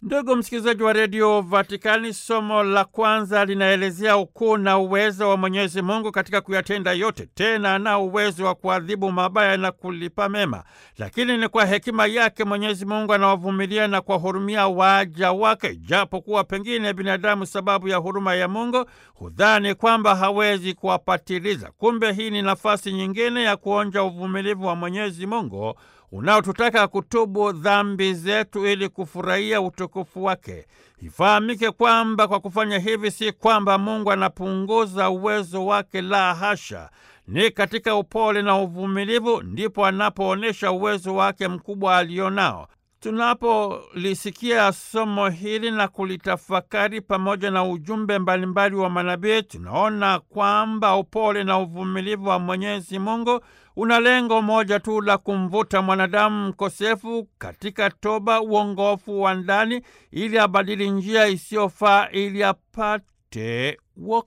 Ndugu msikilizaji wa redio Vatikani, somo la kwanza linaelezea ukuu na uwezo wa Mwenyezi Mungu katika kuyatenda yote. Tena ana uwezo wa kuadhibu mabaya na kulipa mema, lakini ni kwa hekima yake Mwenyezi Mungu anawavumilia na kuwahurumia waja wake, japo kuwa pengine binadamu, sababu ya huruma ya Mungu, hudhani kwamba hawezi kuwapatiliza. Kumbe hii ni nafasi nyingine ya kuonja uvumilivu wa Mwenyezi Mungu unaotutaka kutubu dhambi zetu ili kufurahia utukufu wake. Ifahamike kwamba kwa kufanya hivi si kwamba Mungu anapunguza uwezo wake, la hasha. Ni katika upole na uvumilivu ndipo anapoonyesha uwezo wake mkubwa alionao. Tunapolisikia somo hili na kulitafakari pamoja na ujumbe mbalimbali wa manabii, tunaona kwamba upole na uvumilivu wa Mwenyezi Mungu una lengo moja tu la kumvuta mwanadamu mkosefu katika toba, uongofu wa ndani, ili abadili njia isiyofaa ili apate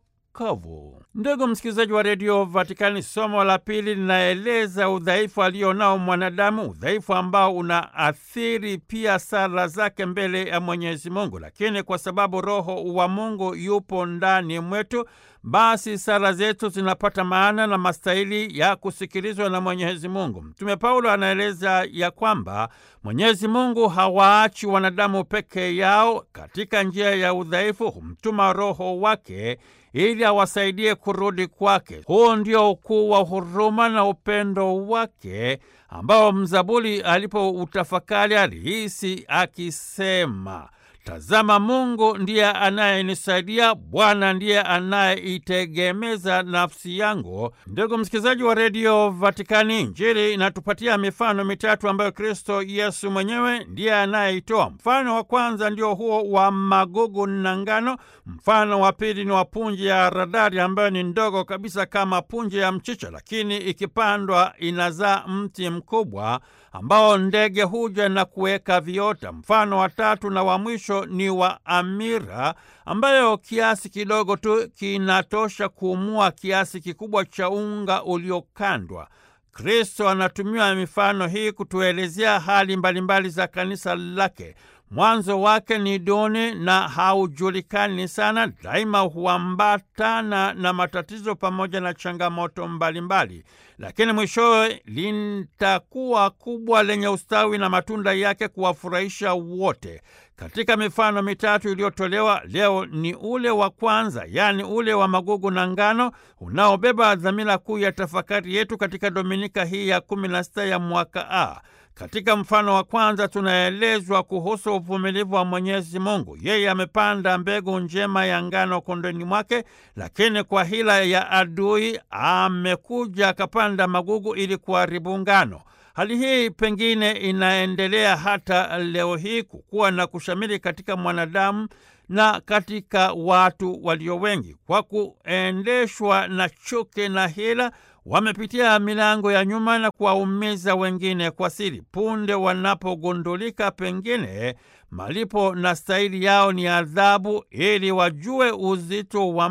wokovu. Ndugu msikilizaji wa redio Vatikani, somo la pili linaeleza udhaifu alionao mwanadamu, udhaifu ambao unaathiri pia sala zake mbele ya Mwenyezi Mungu. Lakini kwa sababu Roho wa Mungu yupo ndani mwetu, basi sala zetu zinapata maana na mastahili ya kusikilizwa na Mwenyezi Mungu. Mtume Paulo anaeleza ya kwamba Mwenyezi Mungu hawaachi wanadamu peke yao katika njia ya udhaifu, humtuma Roho wake ili awasaidie kurudi kwake. Huu ndio ukuu wa huruma na upendo wake ambao mzaburi alipoutafakari alihisi akisema, Tazama, Mungu ndiye anayenisaidia, Bwana ndiye anayeitegemeza nafsi yangu. Ndugu msikilizaji wa redio Vatikani, Injili inatupatia mifano mitatu ambayo Kristo Yesu mwenyewe ndiye anayeitoa. Mfano wa kwanza ndio huo wa magugu na ngano. Mfano wa pili ni wa punje ya haradali ambayo ni ndogo kabisa kama punje ya mchicha, lakini ikipandwa inazaa mti mkubwa ambao ndege huja na kuweka viota. Mfano wa tatu na wa mwisho ni wa amira ambayo kiasi kidogo tu kinatosha kuumua kiasi kikubwa cha unga uliokandwa. Kristo anatumia mifano hii kutuelezea hali mbalimbali za kanisa lake. Mwanzo wake ni duni na haujulikani sana, daima huambatana na matatizo pamoja na changamoto mbalimbali, lakini mwishowe litakuwa kubwa lenye ustawi na matunda yake kuwafurahisha wote. Katika mifano mitatu iliyotolewa leo ni ule wa kwanza, yaani ule wa magugu na ngano, unaobeba dhamira kuu ya tafakari yetu katika dominika hii ya kumi na sita ya mwaka A. Katika mfano wa kwanza tunaelezwa kuhusu uvumilivu wa Mwenyezi Mungu. Yeye amepanda mbegu njema ya ngano kondoni mwake, lakini kwa hila ya adui amekuja akapanda magugu ili kuharibu ngano. Hali hii pengine inaendelea hata leo hii kukua na kushamiri katika mwanadamu na katika watu walio wengi, kwa kuendeshwa na chuki na hila wamepitia milango ya nyuma na kuwaumiza wengine kwa siri. Punde wanapogundulika, pengine malipo na stahili yao ni adhabu, ili wajue uzito wa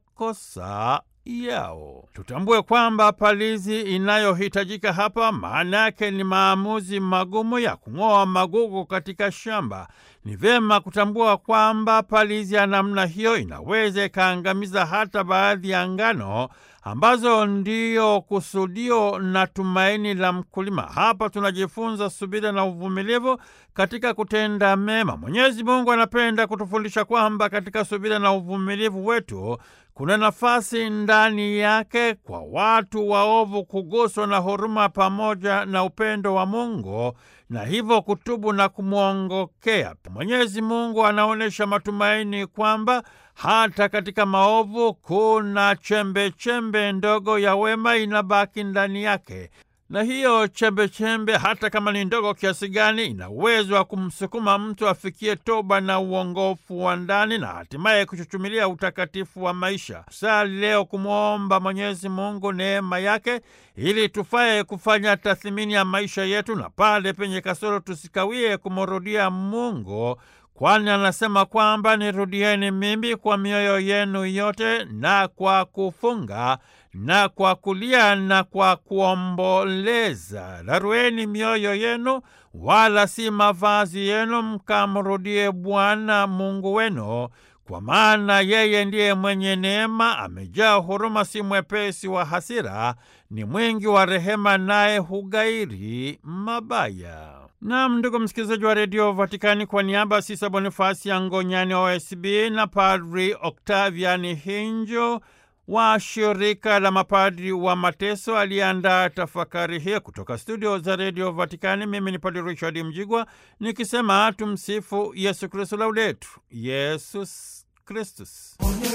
makosa yao. Tutambue kwamba palizi inayohitajika hapa maana yake ni maamuzi magumu ya kung'oa magugu katika shamba. Ni vyema kutambua kwamba palizi ya namna hiyo inaweza ikaangamiza hata baadhi ya ngano ambazo ndiyo kusudio na tumaini la mkulima. Hapa tunajifunza subira na uvumilivu katika kutenda mema. Mwenyezi Mungu anapenda kutufundisha kwamba katika subira na uvumilivu wetu kuna nafasi ndani yake kwa watu waovu kuguswa na huruma pamoja na upendo wa Mungu na hivyo kutubu na kumwongokea. Mwenyezi Mungu anaonyesha matumaini kwamba hata katika maovu kuna chembe chembe ndogo ya wema inabaki ndani yake, na hiyo chembe chembe, hata kama ni ndogo kiasi gani, ina uwezo wa kumsukuma mtu afikie toba na uongofu wa ndani na hatimaye kuchuchumilia utakatifu wa maisha. Sali leo kumwomba Mwenyezi Mungu neema yake ili tufaye kufanya tathmini ya maisha yetu, na pale penye kasoro tusikawie kumrudia Mungu kwani anasema kwamba nirudieni mimi kwa mioyo yenu yote na kwa kufunga na kwa kulia na kwa kuomboleza. Rarueni mioyo yenu, wala si mavazi yenu, mkamrudie Bwana Mungu wenu, kwa maana yeye ndiye mwenye neema, amejaa huruma, si mwepesi wa hasira, ni mwingi wa rehema, naye hugairi mabaya. Nam, ndugu msikilizaji wa redio Vatikani, kwa niaba ya Sisa Bonifasi ya Ngonyani OSB na Padri Octavian Hinjo wa shirika la mapadri wa mateso aliyeandaa tafakari hiyo kutoka studio za redio Vatikani. Mimi ni Padri Richard Mjigwa nikisema tumsifu Yesu Kristu, laudetur Yesus Kristus.